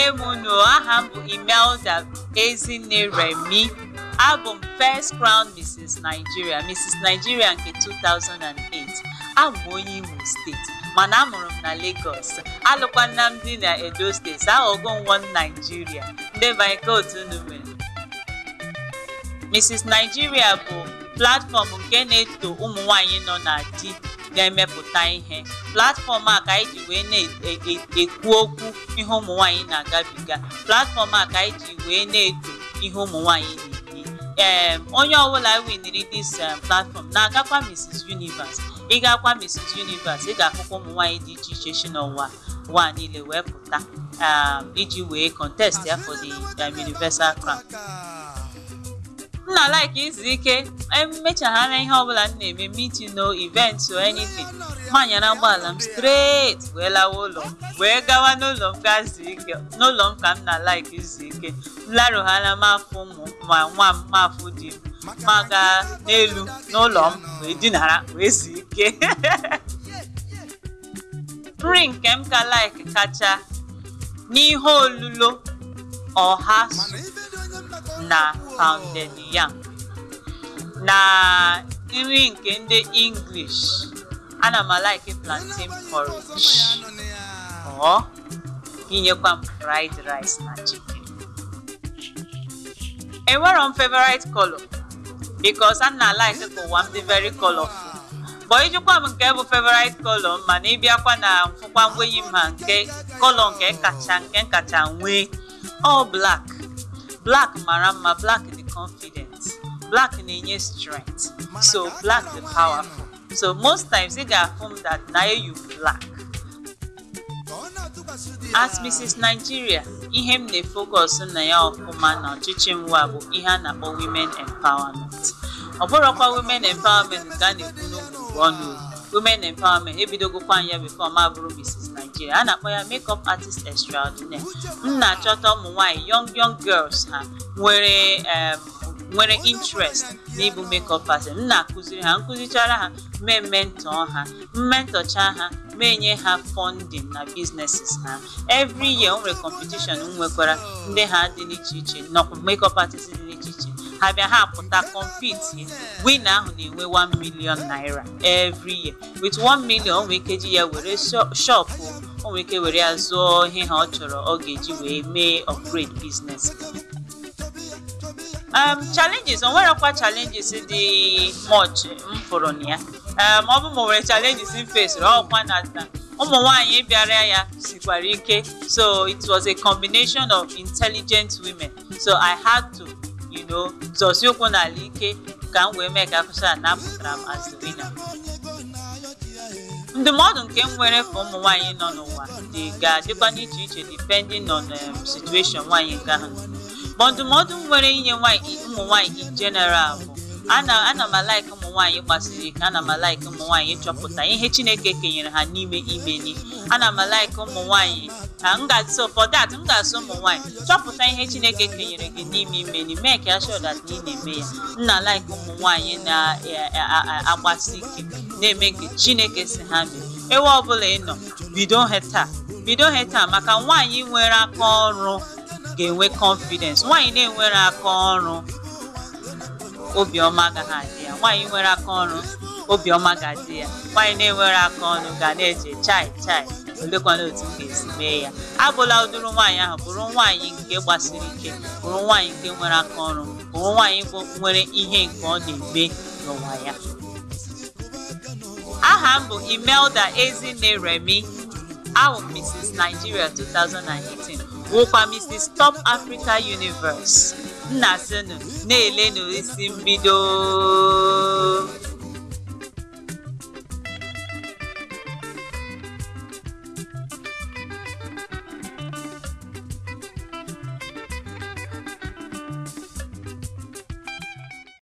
m unu aha m bụ Imelda Ezinne Remi abụ m First Crown Mrs. Nigeria Mrs. Nigeria nke 2008 abụ m onye Imo steeti mana amụrụ m na Lagos alụkwana m di na Edo steeti aghọgo m one Nigeria ndị baike otu unu mere Mrs. Nigeria bụ platfọm nke na-eto ụmụ nwanyị nọ na di ga-emepụta ihe platfọm a ka anyị ji wee na-ekwu okwu ihe ụmụ nwanyị na-agabiga platfọm a ka anyị ji wee na-eto ihe ụmụ nwanyị na-eme ee onye ọbụla winiri dis platfọm na-agakwa Mrs. Universe ịgakwa Mrs. Universe ị ga-afụkwa ụmụ nwanyị dị iche iche si n'ụwa ụwa niile wee pụta iji wee contest ya for the Universal Crown m na like izu ike emechaghara ihe ọbụla m na-eme meeting no event or anything manyara ụgbọala m straight wee lawa ụlọ wee gawa n'ụlọ m gaa zuo ike n'ụlọ m ka m na like izu ike m larụghala m afọ ụmụ ma nwa m mafụ di m ma gaa n'elu n'ụlọ m wee dinara wee zuo ike nri nke m ka like kacha n'ihe olulo ọha na pounded yam na nri nke ndị English ana m like plantain porridge ọ inyekwa m fried rice na chicken enwero m favorite color because a na like ka ụwa m dị very colorful but ijikwa m nke bụ favorite color mana ịbịakwa na mfụkwa ngwenyi m ha nke color nke kacha nke kacha nwee all black black mara mma black dị confident black na-enye strength so black dị powerful so most times ị ga-afụ m that na eyu black as Mrs. Nigeria ihe m na-efocus na ya ọfụma na ọchịchị mwa bụ ihe a na-akpọ women empowerment ọ bụrụkwa women empowerment nke a na-ekwu n'okwu ọnụ women empowerment ebidogokwa anya before ma bụrụ Mrs. Nigeria a na-akpọ ya makeup artist extraordinaire m na-achọta ụmụ nwanyị young young girls ha nwere nwere interest n'ịbụ makeup artist m na-akụziri ha nkụzichara ha mee mentọ ha mmentọcha ha menye ha funding na businesses ha every year o nwere competition m nwekwara ndị ha dị n'iche iche nọkwa makeup artist dị n'iche iche ha bịa ha pụta compete winner ahụ na-enwe 1 million naira every year with 1 million o nwere ike ji ya were shop o nwere ike were ya zụọ ihe ha ọ chọrọ ọ ga-eji wee mee upgrade business um, challenges o nwerekwa challenges dị much m fụrụ na ya um, ọ bụ ma nwere challenges m fesiri ọkwa na ụmụ nwanyị bịara ya sikwara ike so it was a combination of intelligent women so I had to you know zọsi ụkwụ n'ala ike ka m wee mee ka afụcha na apụtara m as the winner ndụmọdụ nke m nwere for ụmụ nwanyị nọ n'ụwa dị ga-adịkwa n'iche iche depending on um, situation nwanyị nke ahụ ma ndụmọdụ m nwere inye ụmụ nwanyị in general bụ ana ana m alaiki ụmụ nwanyị gbasiri ike ana m alaiki ụmụ nwanyị ịchọpụta ihe Chineke kenyere ha n'ime imeni ana m alaiki ụmụ nwanyị ka m ga-so for that m ga-asụ ụmụ nwanyị chọpụta ihe Chineke kenyere gị n'ime imeni mee ka sure that ị na-eme ya m na alaiki ụmụ nwanyị na-agbasi ike na-eme nke Chineke si ha mee ewe ọbụla ị nọ bido he taa bido he taa maka nwaanyị nwere aka ọrụ ga-enwe confidence nwaanyị na-enwere aka ọrụ obiọma agaghị adị ya nwaanyị nwere aka ọrụ obiọma ga-adị ya nwaanyị na-enwere aka ọrụ ga na-eche chai chai olekwana otu m ga-esi mee ya abụla ụdịrị nwaanyị ahụ bụrụ nwaanyị nke gbasiri ike bụrụ nwaanyị nke nwere aka ọrụ bụrụ nwaanyị bụ nwere ihe nke ọ na-eme n'ụwa ya aha m bụ Imelda Ezinne Remi awụ Mrs. Nigeria 2018 wụkwa Mrs. Top Africa Universe nna sinu na-ele n'isi mbido